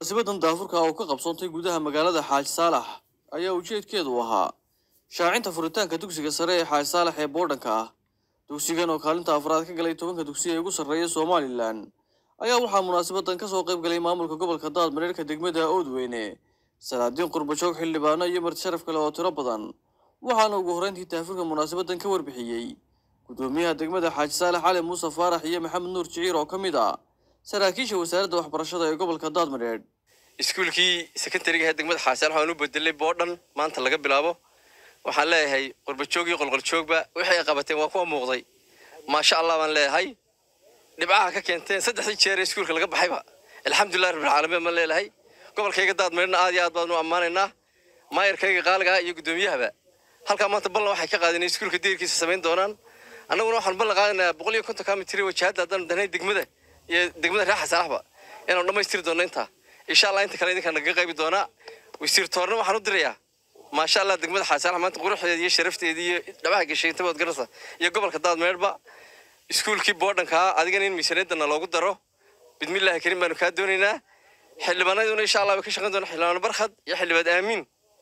munaasabadan daafurka oo ka qabsoontay gudaha magaalada xaaji saalax ayaa ujeedkeedu ahaa shaacinta furitaanka dugsiga sare ee xaaji saalax ee boodhanka ah dugsigan oo kaalinta afraad ka galay tobanka dugsi ee ugu sarreeya somalilan ayaa waxaa munaasabadan kasoo qayb galay maamulka gobolka daadmareerka degmada oodweyne salaadiin qurbajoog xildhibaano iyo marti sharaf kale oo tiro badan waxaana ugu horreyntii daafurka munaasabadan ka warbixiyey gudoomiyaha degmada xaaji saalax cali muuse faarax iyo maxamed nuur jiciir oo ka mid ah saraakiisha wasaaradda waxbarashada ee gobolka daadmareer iskuulkii sekondariga ee degmada xaasaal waxaan u bedelay boodhan maanta laga bilaabo waxaan leeyahay qurbajoog iyo qolqoljoogba wixii ay qabateen waa kuwa muuqday maasha allah baan leeyahay dhibcaha ka keenteen saddexdii jeer ee iskuulka laga baxayba alxamdulilah rabbilcaalamiin baan leeyahay gobolkayga daadmareerna aad iyo aad baan u ammaanaynaa maayarkayga qaaliga ah iyo guddoomiyahaba halkaa maanta ballan waxay ka qaadeen iskuulka diirkiisa samayn doonaan annaguna waxaan ballan qaadanayaa boqol iyo konton kaa mitiri wajahadda haddaan danay degmada iyo degmada reer xasaalaxba inaanu dhammaystiri doonno intaa insha allah inta kale idinkaa nagaga qaybi doonaa wasiir toorna waxaan u dirayaa maasha allah degmada xasaalax maanta quruxdeeda iyo sharafteeda iyo dhabaha gashay inta baad garanaysaa iyo gobolka daadmeerba iskuulkii boodhankaa adigana in miisaaniyadana loogu daro bidmillaahi karim baanu kaa doonaynaa xildhibaanaduna insha allah way ka shaqayn doona xildhibaan barkhad iyo xildhibaan aamiin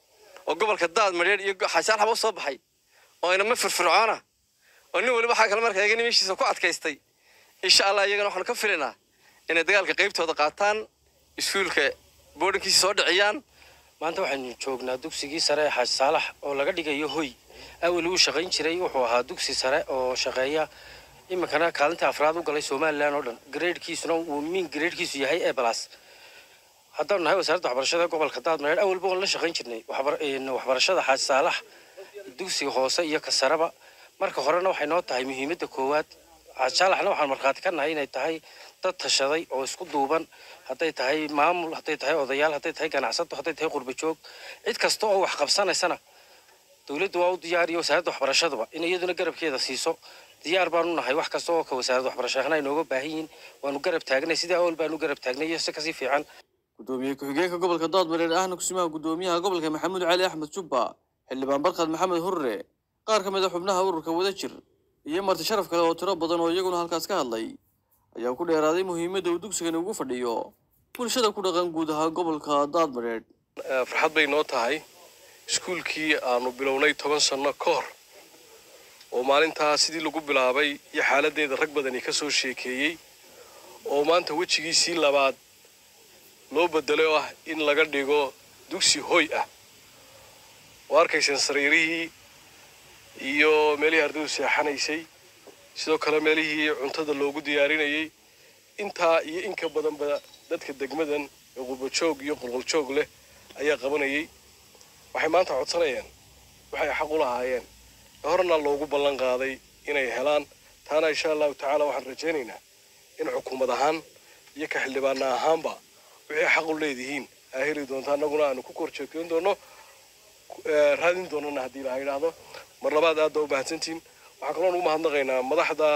oo gobolka daadmareer iyo xasaalaxba u soo baxay oo inama firfircoona oo nin waliba waxaa kale marka eegani meeshiisa ku adkaystay insha allah iyagana waxaanu ka filaynaa inay dagaalka qaybtooda qaataan iskuulka boodhankiisa soo dhiciyaan maanta waxaynu joognaa dugsigii sare ee xaaji saalax oo laga dhigayo hoy awel uu shaqayn jiray wuxuu ahaa dugsi sare oo shaqeeya iminkana kaalinta afraad u galay somalilan oo dhan gradekiisuna uu min gradekiisu yahay e balas haddaanu nahay wasaaradda waxbarashada gobolka daadmareer awalba oon la shaqayn jirnay waxbarashada xaaji saalax dugsiga hoose iyo ka sareba marka horena waxay noo tahay muhiimadda koowaad xaaji saalaxna waxaan markhaati ka nahay inay tahay dad tashaday oo isku duuban hadday tahay maamul hadday tahay odayaal hadday tahay ganacsato hadday tahay qurbajoog cid kasta oo wax qabsanaysana dowladdu waa u diyaar iyo wasaaradda waxbarashaduba in iyaduna garabkeeda siiso diyaar baanu nahay wax kasta oo ka wasaaradda waxbarashahana ay nooga baahan yihiin waanu garab taagnay sidii awal baanu garab taagnay iyo si kasii fiican gudoomiye ku-xigeenka gobolka daadmareer ahna kusimaha gudoomiyaha gobolka maxamuud cali axmed jubba xildhibaan barkhad maxamed hurre qaar ka mid a xubnaha ururka wadajir iyo marti sharaf kale oo tiro badan oo iyaguna halkaas ka hadlay ayaa ku dheeraaday muhiimadda uu dugsigani ugu fadhiyo bulshada ku dhaqan guud ahaan gobolka daadmareer farxad bay noo tahay iskuulkii aanu bilownay toban sanno ka hor oo maalintaa sidii lagu bilaabay iyo xaaladdeeda rag badani ka soo sheekeeyey oo maanta wejigiisii labaad loo bedelay oo ah in laga dhigo dugsi hoy ah oo arkayseen sariirihii iyo meelihii ardaydu seexanaysay sidoo kale meelihii cuntada loogu diyaarinayay intaa iyo inka badanba dadka degmadan ee qurbajoog iyo qolqoljoog leh ayaa qabanayay waxay maanta codsanayaan waxay xaq u lahaayeen ee horena loogu ballan qaaday inay helaan taana insha allahu tacaala waxaan rajaynaynaa in xukuumad ahaan iyo ka xildhibaana ahaanba wixii xaq u leedihiin aa heli doonta annaguna aanu ku kor jeekeyn doono raadin doonana haddii la yidhaahdo mar labaad aad baa u mahadsantihiin waxaan kaloon ugu mahadnaqaynaa madaxda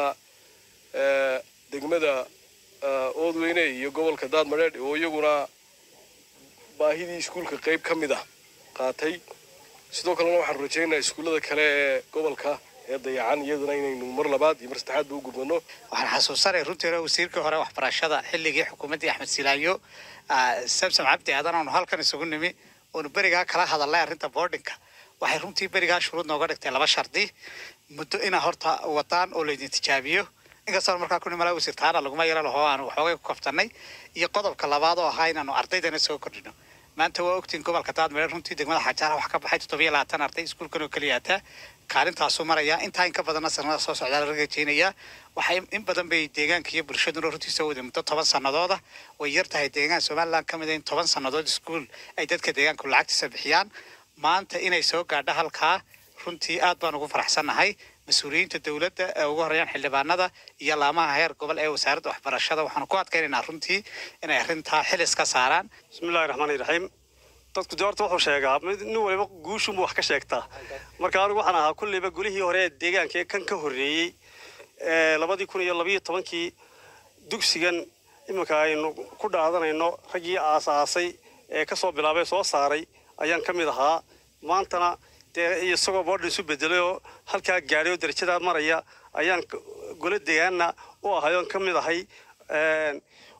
degmada oodweyne iyo gobolka daadmareer oo iyaguna baahidii iskuulka qayb ka mid ah qaatay sidoo kalena waxaanu rajaynaynaa iskuullada kale ee gobolka ee dayacan iyaduna inaynu mar labaad iyo mar saddexaadba u gudbano waxaan xasuusanay runtii hore wasiirkii hore waxbarashada xilligii xukuumaddii axmed silaayo samsam cabdi aadan oonu halkan isugu nimi oonu berigaa kala hadalnay arrinta boardinka waxay runtii berigaa shuruud nooga dhigtay laba shardi muddo inaa horta wadaan oo laydin tijaabiyo inkastoo markaa ku nimala wasiir taana laguma yaro laho aanu waxoogay ku kaftannay iyo qodobka labaad oo ahaa inaanu ardaydana soo kordhino maanta waa ogtiin gobolka daadmareer runtii degmada xajaara wax ka baxay toddobiyo labaatan arday iskuulkan oo keliyaataa kaalintaasuu maraya intaa in ka badanna sanada soo socdaa laga rajaynayaa waxay in badan bay deegaanka iyo bulshaduna runtii soo waday muddo toban sanadooda way yar tahay deegaan somaliland ka mid a in toban sannadood iskuul ay dadka deegaanku lacagtiisa bixiyaan maanta inay soo gaadho halkaa runtii aad baan ugu faraxsannahay mas-uuliyiinta dowladda ee ugu horeeyaan xildhibaanada iyo laamaha heer gobol ee wasaaradda waxbarashada waxaanu ku adkaynaynaa runtii inay arrintaa xilis ka saaraan bismillahi raxmaani raxiim dadku de horta wuxuu sheegaa mid nin waliba guushunbu wax ka sheegtaa marka anigu waxaan ahaa kulleyba golihii hore ee deegaanka ee kan ka horreeyey labadii kun iyo labayo tobankii dugsigan iminka aynu ku dhaadanayno raggii aasaasay ee ka soo bilaabay soo saaray ayaan ka mid ahaa maantana dee isagoo boodhan isu bedelay oo halkaa gaadhay oo darajadaa maraya ayaan golo deegaana u ahay oon ka mid ahay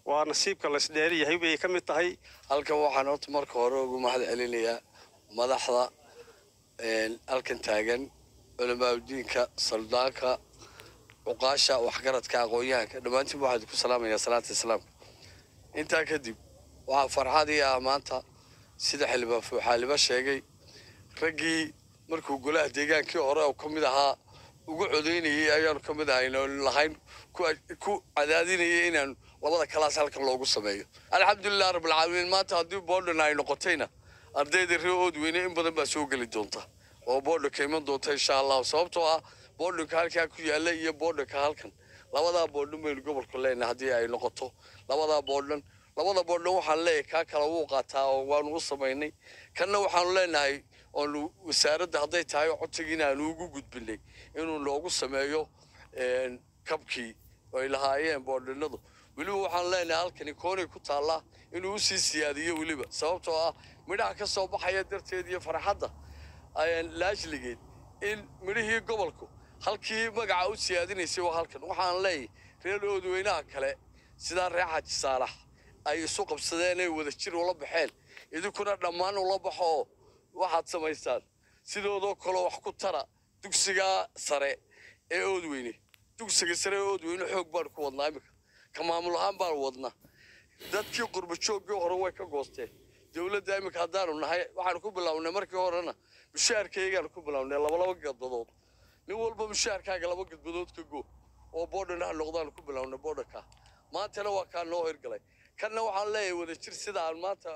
waa nasiibka laysdheer yahay bay ka mid tahay halkan waxaan horta marka hore ugu mahad celinayaa madaxda halkan taagan culamaauddiinka saldaanka cuqaasha waxgaradka aqoon-yahanka dhammaantiin waxaan ku salaamayaa salaata islaamka intaa kadib waxaa farxad ii ah maanta sida xildhibaan fuuxaaliba sheegay raggii markuu golaha deegaankii hore oo ka mid ahaa ugu codaynayay ayaanu ka mid ahayn oo lahayn ku cadaadinayay inaan labada kalaas halkan loogu sameeyo alxamdulilah rabbilcaalamiin maanta haddii boodhan ay noqotayna ardayda reer oodweyne in badan baa soo geli doonta oo boodhanka iman doonta insha allahu sababtoo ah boodhanka halkaa ku yaalla iyo boodhanka halkan labadaa boodhan baynu gobolku leenahay haddii ay noqoto labadaa boodhan labada boodhan waxaan leeyahay kaa kala wuu qaataa oo waanu u samaynay kanna waxaanu leenahay oonu wasaaradda hadday tahay codsigiina aanu ugu gudbinay inuu noogu sameeyo kabkii ay lahaayeen boodhanadu weliba waxaan leenahay halkani koonay ku taallaa inuu usii siyaadiyo weliba sababtoo ah midhaha ka soo baxaya darteed iyo farxadda laashligeed in midhihii gobolku halkii magaca u siyaadinaysay waa halkan waxaan leeyahay reer oodweynaha kale sidaa reer xaaji saalax ay isu qabsadeen ay wada jir ula baxeen idinkuna dhammaan ula baxo oo waxaad samaysaan sidoodoo kaloo wax ku tara dugsiga sare ee oodweyne dugsiga sare ee oodweyne xoog baan ku wadnaa iminka ka maamul ahaan baan wadnaa dadkii qurba jooggii hore way ka goosteen dowladda iminka haddaanu nahay waxaanu ku bilownay markii horena mushaharkaygaanu ku bilownay labalaba gadbadood nin walba mushaharkaaga laba gadbadood ka go oo boodhan ha noqdaanu ku bilownay boodhanka maantana waa kaa noo hirgalay kanna waxaan leeyahay wada jir sida aan maanta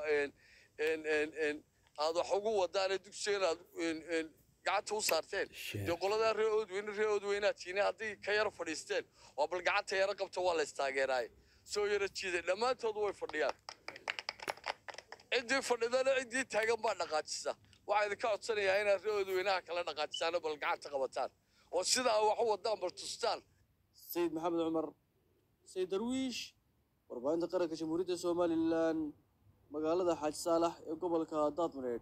aad wax ugu wadaane dugsigan aad gacanta u saarteen dee qoladaa reer oodweyne reer oodweynaad tiine haddii ka yara fadhiisteen waa bal gacanta yara qabta waa la istaageeraaye soo yara jiiday dhammaantood way fadhiyaan ciddii fadhidana ciddii taagan baa dhaqaajisa waxaa idinka codsanayaa inaad reer oodweynaha kala dhaqaajisaano bal gacanta qabataan oo sidaa wax u wadaan bal tustaan sayid maxamed cumar sayid darwiish warbaahinta qaranka jamhuuriyadda somalilan magaalada xaaji saalax ee gobolka daadmareed